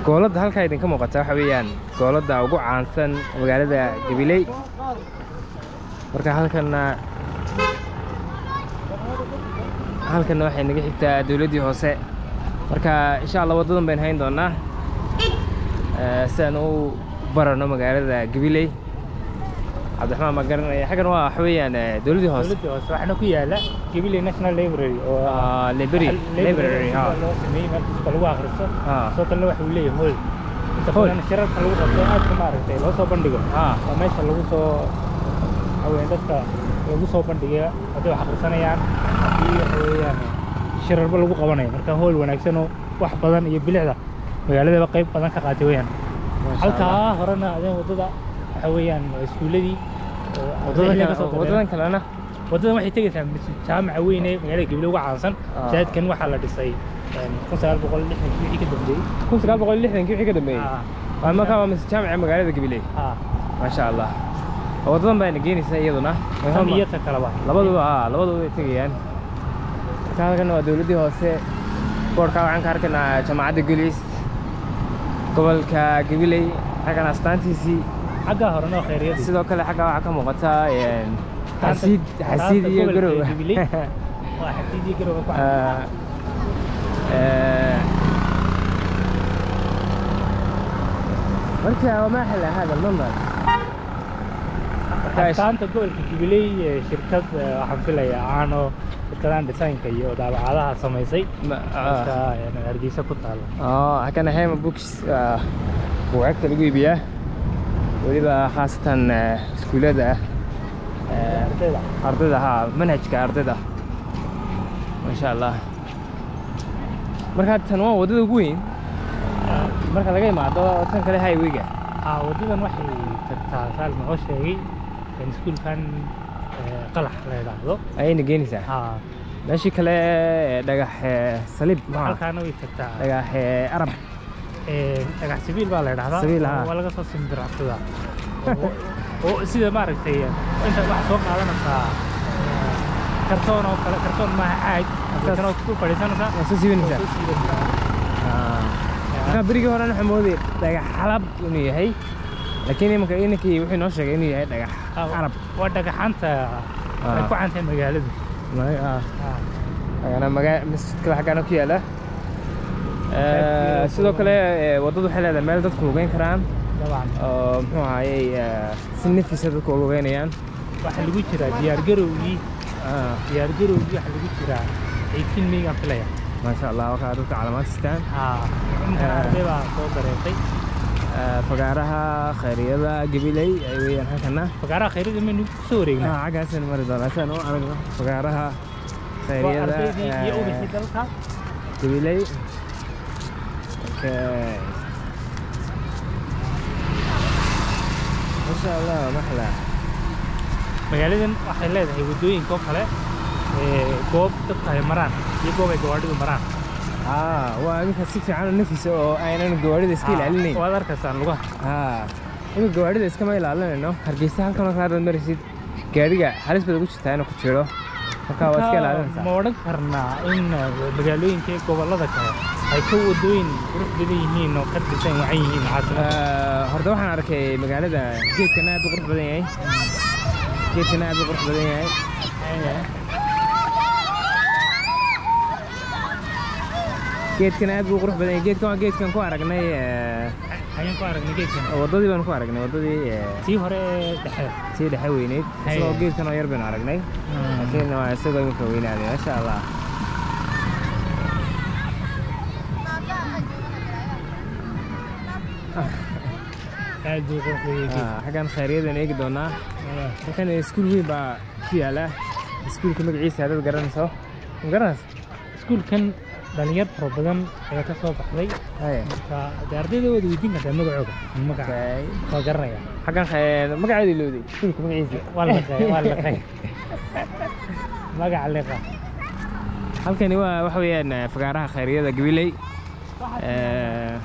gooladda halkaa idinka muuqata waxa weeyaan gooladda ugu caansan magaalada gabiley marka halkanna halkanna waxay naga xigtaa dowladdii hoose marka insha allah waddadan baynu hayn doonaa Eh, si aan u barano magaalada gabiley cabdiraxmaan baan garanaya xaggan waa waxa weeyaan eh, dowladdii hoose dowladda hoose waxaana ku yaala Jubilee National Library oo Ah, library library ha loo sameeyey meel kasta lagu akhristo ha sidoo kalena waxa uu leeyahay hool inta Hool. badan shirarka lagu qabto aad ka maaragtay loo soo bandhigo ha waa meesha lagu soo haween dadka lagu soo bandhiga hadday wax akhrisanayaan haddii waxa weeyaan shirarba lagu qabanayo marka hool wanaagsan oo wax badan iyo bilicda magaaladaba qayb badan ka qaatay weeyaan Masha Allah. halkaa horena adeen waddada waxa weeyaan waa iskuuladii oo waddadan ardayda ka kale- soo tageen. waddadan kalena waddadan waxay tegaysaa masjid jaamaca weyn ee magaalada gabiley uga caansan Ah. shahaadkan waxaa la dhisay kun sagaal boqol lixdankii wixii ka dambeeyey kun sagaal boqol lixdankii wixii ka dambeeyey Ah, waa markaa waa masjid jaamica magaalada gabiley ah. maasha allah waddadan bayna geenaysaa iyaduna Way tan hormar- iyo ta kaleba labaduba aa labaduba way tegayaan marka halkan waa dowladdii hoose boorka waxaan ka arkaynaa jaamacadda gulis gobolka gabiley xaggan astaantiisii xaggaa horena oo khayryadii sidoo kale xagga waxaa ka muuqata een, Taanta- xasiid xasiid taanta iyo gobolka garow Jubilee. waa xasiid iyo garowe ku cad Ah, eh, marka وما أحلى هذا المنظر marka astaanta gobolka jubilee ee shirkad eh, waxaan filayaa caano shirkadahan desaynka iyo daabacadaha samaysay ma- marka ah, een, hargeysa ku taalo oo halkan hema books ah, buugaagta lagu iibiyaa weliba khaasatan eh, iskuullada eh, ardayda ardayda ha manhajka ardayda maasha allah marka tan waa waddada ugu weyn marka laga imaado tan kale highwayga ah waddadan waxay tagtaa saal noo sheegay in iskuulkan eh, qalax la yidhaahdo ayayna geenaysaa ah meeshii kale ee dhagax ee, saliib maaha halkaana way tagtaa dhagax ee, arab Eh, dhagax sabiil baa la yidhahdaa Sabiil, oo ah. waa laga soo simbiracsadaa oo oo sida maaragtay inta waxaa soo qaadanaysaa eh, kartoon oo kale kartoon maaha caag kartoon oo ku fadhiisanaysaa waa soo siibanaysaa oo soo siidanaysaa. marka berigii horena waxaa moodayay dhagax xalab inuu yahay laakiin imanka inankii wuxuu noo sheegay inuu yahay dhagax Ah, carab waa dhagaxaanta ay Ah. ku cantay magaaladu Ma- ah, Ah, agana maga masjidka xaggaana ku yaala Eh, sidoo kale eh, waddadu waxay leedahay meel dadku lugeyn karaan dabcan oo muxuu ahaayey eh, si nafisa dadku u lugeynayaan waxaa lagu jiraa diyaargarowgii Ah, diyaargarowgii waxaa lagu jiraa eighteen maygaan filaya maasha allah wakaa dadka calaamaad sistaan Ah, inta Ah. arday baa soo dareetay Eh, fagaaraha khayriyada gabiley ay weeyaan halkana fagaaraha khayryada maynu kusoo wareegnaa Ah, xaggaasaynu mari doonaa si aan u aragno fagaaraha waa khayriyada ardaydii iyo eh, ubixii dalka gabiley okay masha allah maxla magaaladan waxay leedahay waddooyinka oo kale ee, goob dadka ay maraan iyo goob ay gawaadhidu maraan ah waa iminka si fiican u nafisa oo aynan gawaarida iska ilaalinayn waad arkaysaan lugaha ah iminka gawaarida iskama ilaalinayno hargeysa halkan oo kale haddaad maraysid gaadhiga halis baad ugu jirtaa inuu ku jiro marka waa iska ilaalinaysaa ma odhan karnaa in eh, magaalooyinka iyo gobollada kale ay ka waddooyin qurux badan yihiin oo ka dhisan wacan yihiin caasimada Eh, horta waxaan arkay magaalada geedkana aad u qurux badan yahay geedkana aad u qurux badan yahay geedkana aad buu qurux badan yahay geedkan waa geedkan ku aragnay eh, ayaan ku aragnay geedkan waddadii baan ku aragnay waddadii eh, tii hore ee dhexe tii dhexe weyneyd Haye. isagoo geedkan oo yar baynu aragnay laakiin waa isagoo iminka weynaaday maasha allah aad buu qurux badan yahay Ah, xaggan khayriyadan eegi doonaa geedkan. halkan iskuul weyn baa ku yaala iskuulka magaciisa haddaad garanayso ma garanayso iskuulkan dhalinyar fara badan ayaa ka soo baxday Haye. marka dee ardayda waad weydiin kartaa magacooga magaca Okay. waa garanaya xaggan khay- magaceeda ilowday iskuulka magaciisa waa laqay waa laqay magaca liqa halkani waa waxa weeyaan eh, fagaaraha khayriyada gabiley Eh,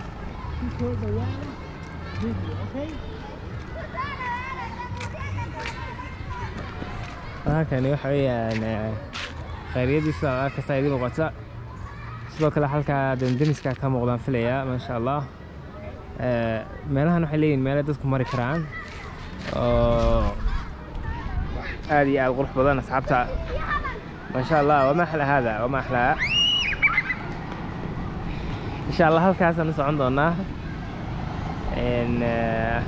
halkani waxa weeyaan eh, khayriyadii sida arkasta idin muuqata sidoo kale halkaa demdemiska ka muuqdaan filaya maasha allah Eh, meelahan waxay leeyihin meelo dadku mari karaan oo aad iyo aad qurux badan asxaabta maasha allah wama axla hada wama axlaa insha allah halkaasaan u socon doonaa En, eh,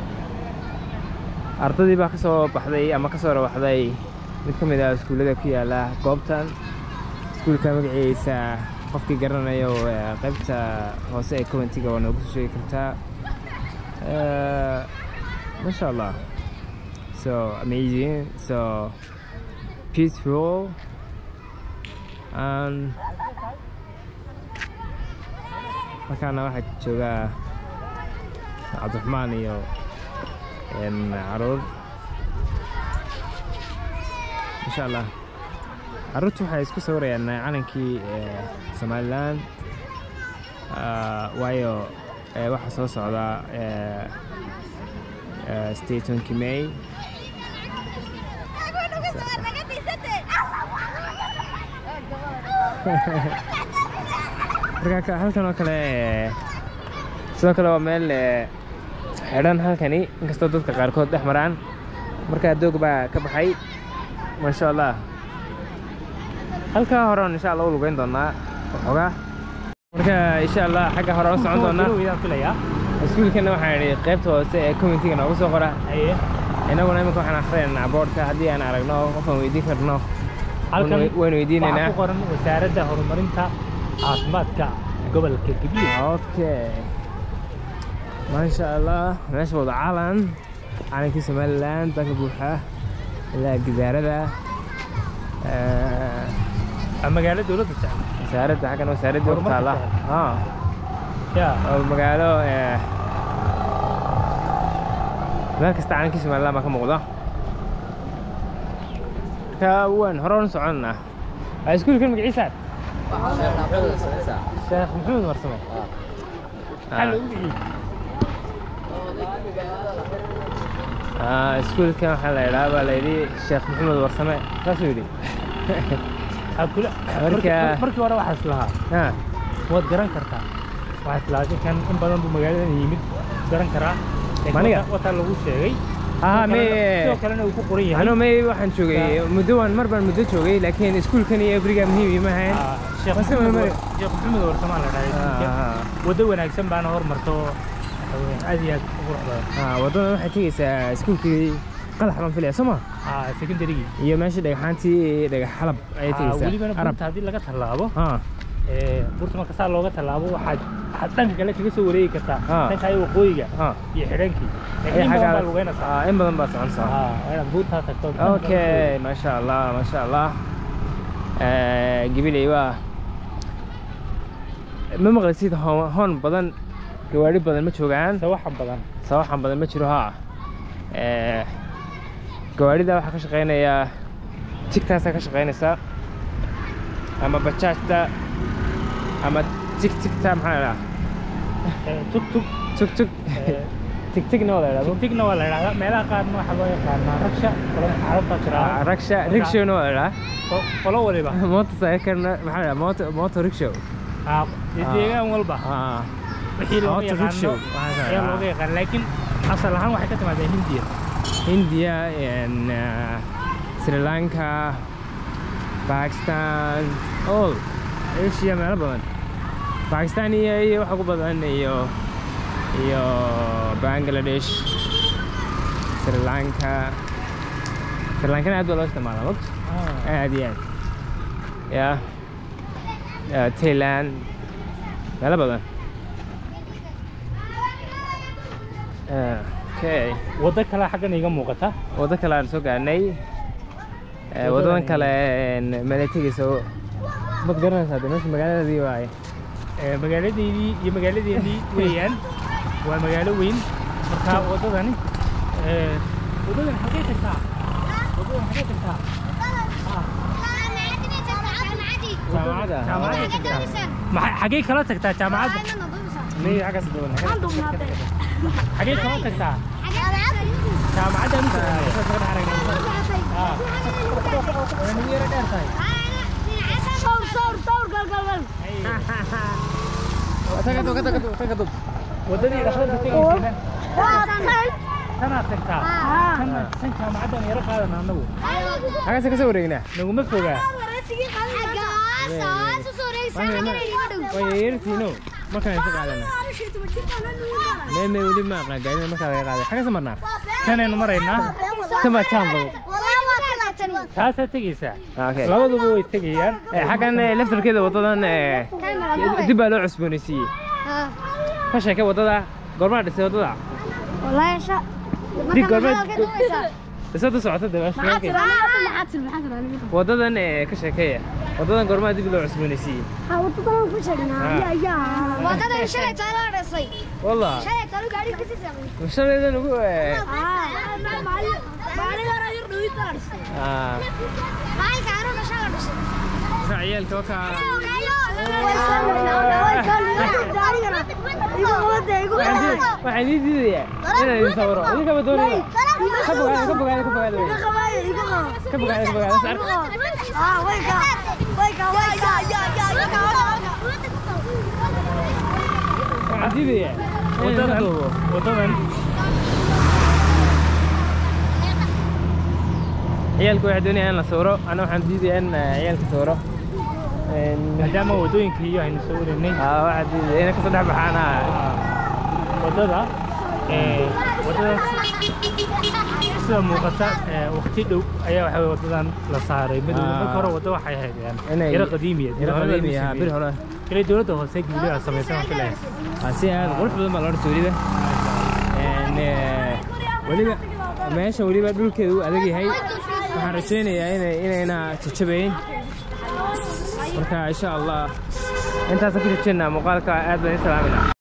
ardadii baa ka soo baxday ama ka soo rawaxday mid ka mid ah iskuullada ku yaala goobtan iskuulka magaciisa qofkii garanayo eh, qaybta hoose ee commentiga waa noogu soo sheegi kartaa Eh, masha allah so amazing so peaceful and halkaana waxaa joogaa cabdiraxmaan iyo en, caruur insha allah caruurtu waxay isku sawirayaan calankii eh, somalilan Ah, waayo eh, waxaa soo socda eh, eh, statonkii may marka ka- halkan oo kale eh, sidoo kale waa meel eh, xidhan halkani inkastoo dadka qaarkood dhex maraan marka doog baa ka baxay maasha allah halkaa hore insha allah u lugeyn doonaa waxoogaa marka insha allah xagga hore u socon doonaa wayaan filayaa iskuulkana waxaan idhi qaybta hoose ee commentiga noogu soo qora haye innaguna iminka waxaan akhriyaynaa boardka haddii aan aragno qofaan weydiin karno halkan waynu- waynu weydiinaynaa waxaa ku qoran wasaaradda horumarinta caafimaadka gobolka gabiil okay maasha allah meesha wada calan calankii somaliland baa ka buuxa ilaa gidaarada Eh, Waa magaalo dowladda jecel wasaaradda xaggan wasaaradda ku Horumarka taala jecel. Ah, ya waa magaalo eh, meel kasta calankii somaliland baa ka muuqda marka waan hore u soconnaa waa iskuulkan magaciisa sheekh maxamed marsame maxaa loogu bixiyey Ah, iskuulkan waxaa la idhaha baa layidhi sheekh maxamed warsame saasuu yidhi Waxaa kula Marka- markii- markii hore waxaa islahaa Ah, waad garan kartaa waxaa islahaa ninkan in badan buu magaaladan yimid garan karaa Laakiin Maniga? wata- wataa lagu sheegay ah, Sidoo me kalena- sidoo kalena uu ku qoran yahay ano may waxaan joogay muddo waan mar baan muddo joogay laakiin iskuulkan iyo ebriga muhiim iima ahayn Ah, Sheekh Mase Maxamed Mari. War- Sheekh Maxamed Warsamaan la dhahay iskuulka. Ah, waddo wanaagsan baana hormarto waxa weeye aad iyo aad u qurux badan ah, waddadan waxay tegeysaa iskuulkii qalax baan filaya soo ma Ah, secondarygii iyo meeshii dhagaxaantii dhagax xalab ayay Ah, tegeysaa welibana arab buurta haddii laga tallaabo ah ee, buurta marka saa looga tallaabo waxaad waxaad dhanka kale kaga soo wareegi kartaa Ah. dhanka ay waqooyiga ah iyo xidhankii Ay, laakiin in badan xaggaa- baa lugeynaysaa ah, in badan baa soconaysaa Ah, waa inaad buurtaa tagto dhanka kale okay maasha allah maasha allah Eh, gabiley waa ma maqlaysid hoon hoon badan gawaari badan ma joogaan sawaxan badan sawaxan badan ma jiro haa Eh, gawaarida waxaa ka shaqeynaya tigtaasaa ka shaqeynaysa ama bajaajta ama tigtigta maxaa la Ee, tug tug tug tug ee, tigtigna waa la idhahdo tigtigna waa la idhahdaa meelaha qaarna waxaa loo yaqaanaa ragsha qolo carabta Ah, jiraa ragsha rigshowna waa la idhahaa Qo- qolo waliba motorcycle-na maxaa la idhahaa motor motor rickshaw Ah, dee Ah. deegaan walba ah wixii looga Auto yaqaano rickshaw, waxaas ayaa ah. looga yaqaan laakiin asal ahaan waxay ka timaadaa hindiya India and uh, Sri Lanka, Pakistan, all Asia meelo badan. Pakistan iyo iyo waxa ku badan iyo iyo Bangladesh, Sri Lanka. Sri Lankana aad baa loo isticmaalaa waqti aad iyo aad. Ya. Yeah. Thailand meelo badan. Uh, okay. waddo kale xaggan iga muuqata waddo kale aan soo gaarnay Eh, waddadan kale meelay tegeysa mad garanaysaa de meesha magaaladii waaye Ee, magaaladeydii iyo magaaladeennii weeyaan waa magaalo weyn marka waddadani ee, waddadan xagee tagtaa waddadan xagee tagtaa Ah, jaamacadda jaamacadday tagtaa maxay xagee kala tagtaa jaamacadda Mey xaggaas daban xagee kala tagtaa jaamacadda anu Ah, waa nagu yara dheer tahay Tagad, tagad, tagad, tagad. waddadii dhakhtarka tegaysayna waa tan tanaad tagtaa Ah. tan tan jaamacaddan yaro qaadana annagu Xagaas ka soo wareegnaa. naguma fogaa Waa yeertiino. Markaan inta qaadana. Meeme weli ma aqaan gaarina markaa laga qaaday. Xagaas marnaa. tanaynu maraynaa Tama jamba. taasaa tegaysaa Okay. labaduba way tegayaan Eh, xaggan eh, laftarkeeda wadadan eh, dib baa loo cusboonaysiiyey. Ka sheekay wadada. Goormaa dhisay wadada? Dig goormaa dhisada socota dabaasha. Wadadan eh, ka sheekeeya. Wadadan goormaa dib loo cusboonaysiiyey. wadada shalay taalo dhisay Wallah. shalay taalo gaari kasi sameeyay Shaleedan ugu eh. maalin hore yar dhawid baa dhisay Ah. maalinka anuu dhashaa la dhisay Marka ciyaalka wakaa waxaan ii diidayaa inaan idin sawiro idinkaba doonaya ka fogaada ka fogaada ka fogaada wey ka fogaada ka fogaada is ark waxaan diidayaa inaan ka wadadan duubo wadadan ciyaalka waxay doonayaan in la sawiro ana waxaan diidayaa in eh, ciyaalka sawiro Een, maadaama waddooyinka iyo aynu soo wareynay ah, waxaan diidaya inay kasoo dhex baxaan ah. waddada ee, waddadan sida muuqata ee, waqti dhow ayaa waxa weye waddadan la saaray madow Ah. marka hore wadda waxay ahayd yani Inay- yaro qadiimiya yaro qadiimi ah, bir hore kale dowladda hoose guuliha samaysan waan filayaa Ah, si aad qurux badan baa loo dhisa weliba Een, eh, weliba meesha weliba dhulkeedu uu adag yahay waxaan rajaynayaa inay inayna jajabayn marka insha allah intaasaan ku rajaynaa muuqaalka aad baan i salaaminaa